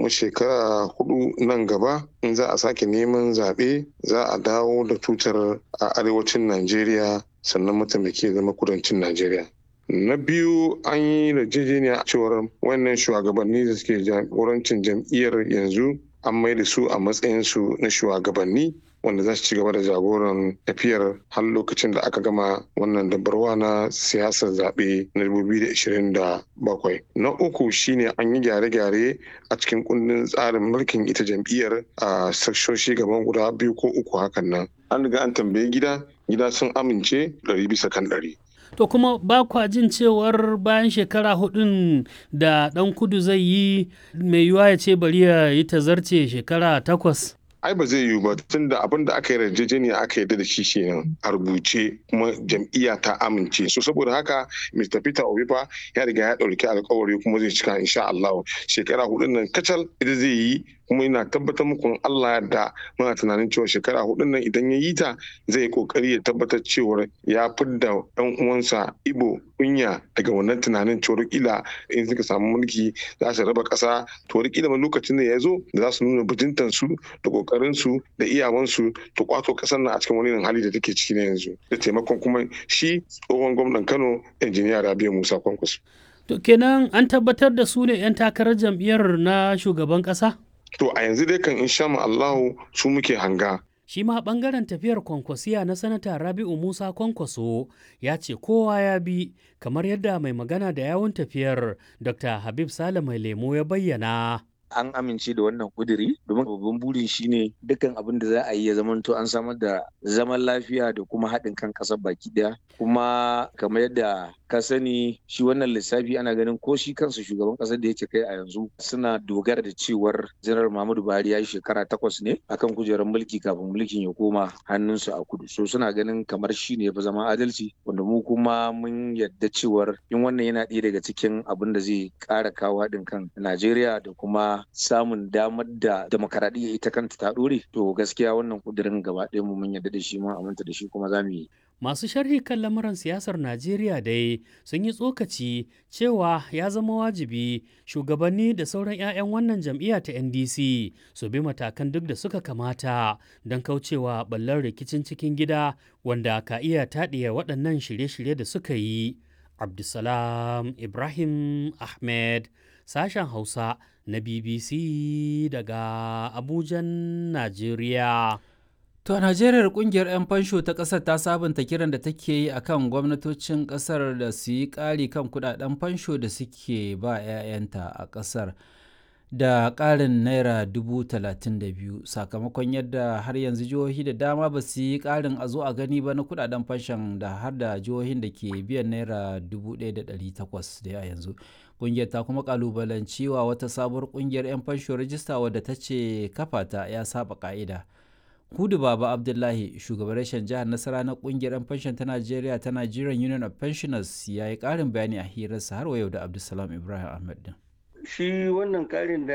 kuma shekara hudu nan gaba in za a sake neman zaɓe za a dawo da tutar a arewacin najeriya sannan mataimaki ya zama kudancin najeriya na biyu an yi yarjejeniya cewar wannan shugabanni da suke jagorancin jam'iyyar yanzu an mai da su a matsayinsu na shugabanni wanda za su ci gaba da jagoran tafiyar har lokacin da aka gama wannan dabarwa na siyasar zaɓe na 2027. Na uku shine an yi gyare-gyare a cikin kundin tsarin mulkin ita jam'iyyar a sakshoshi gaban guda biyu ko uku hakan nan. An riga an tambayi gida, gida sun amince ɗari bisa kan ɗari. To kuma ba kwa jin cewar bayan shekara hudun da ɗan kudu zai yi mai yiwuwa ya ce bari ya yi tazarce shekara takwas. ai ba zai yiwu ba tun da abin da aka yi yarjejeniya aka yarda da shi kenan a rubuce kuma jam'iyya ta amince so saboda haka Mr. Peter Obi fa ya riga ya ɗauki alkawari kuma zai cika insha Allah shekara hudun nan kacal ita zai yi kuma ina tabbatar muku Allah da muna tunanin cewa shekara hudun nan idan ya yi ta zai yi kokari ya tabbatar cewa ya fidda ɗan uwansa Ibo kunya daga wannan tunanin cewa kila in suka samu mulki za su raba ƙasa to kila lokacin da ya zo da za su nuna bajintan su da kokarin su da iyawansu to kwato ƙasar nan a cikin wani hali da take ciki na yanzu da taimakon kuma shi tsohon gwamnan Kano injiniya Rabiu Musa Kwankwaso. To kenan an tabbatar da su ne 'yan takarar jam'iyyar na shugaban ƙasa? To a yanzu dai kan insha Allahu su muke hanga. Shi ma ɓangaren tafiyar kwankwasiya na sanata Rabi'u Musa Kwankwaso ya ce kowa ya bi kamar yadda mai magana da yawun tafiyar Dr. Habib Sale mai lemo ya bayyana. an amince da wannan kuduri domin babban burin shine dukkan abin da za a yi ya zamanto an samar da zaman lafiya da kuma haɗin kan ƙasar baki ɗaya kuma kamar yadda ka sani shi wannan lissafi ana ganin ko shi kansa shugaban ƙasar da yake kai a yanzu suna dogara da cewar janar Muhammadu Buhari ya yi shekara takwas ne akan kujerar mulki kafin mulkin ya koma hannunsu a kudu so suna ganin kamar shi ne ya fi zama adalci wanda mu kuma mun yadda cewar in wannan yana ɗaya daga cikin abin da zai ƙara kawo haɗin kan Najeriya da kuma samun damar da demokaradiyya ita kanta ta ɗore to gaskiya wannan kudirin gaba ɗaya mu mun yarda da shi mun aminta da shi kuma za mu yi Masu sharhi kan lamuran siyasar Najeriya dai sun yi tsokaci cewa ya zama wajibi shugabanni da sauran 'ya'yan wannan jam'iyya ta NDC su bi matakan duk da suka kamata don kaucewa ɓallar rikicin cikin gida wanda ka iya taɗiya waɗannan shirye-shirye da suka yi. Abdulsalam Ibrahim Ahmed sashen Hausa na BBC daga Abujan, Najeriya. To a Najeriya kungiyar 'yan fansho ta ƙasar ta sabunta kiran da take yi akan gwamnatocin ƙasar da su yi ƙari kan kudaden fansho da suke ba 'ya'yanta a ƙasar da ƙarin naira dubu talatin da biyu sakamakon yadda har yanzu jihohi da dama ba su yi ƙarin a zo a gani ba na kudaden fanshon da har da jihohin da ke biyan naira dubu ɗaya da ɗari takwas da yanzu kungiyar ta kuma kalubalanci wa wata sabuwar kungiyar 'yan fansho rajista wadda ta ce kafa ta ya saba ka'ida hudu baba abdullahi shugaban rashin jihar nasara na kungiyar 'yan fanshon ta najeriya ta nigerian union of pensioners ya yi karin bayani a hirarsa har yau da abdulsalam ibrahim ahmed din shi wannan karin da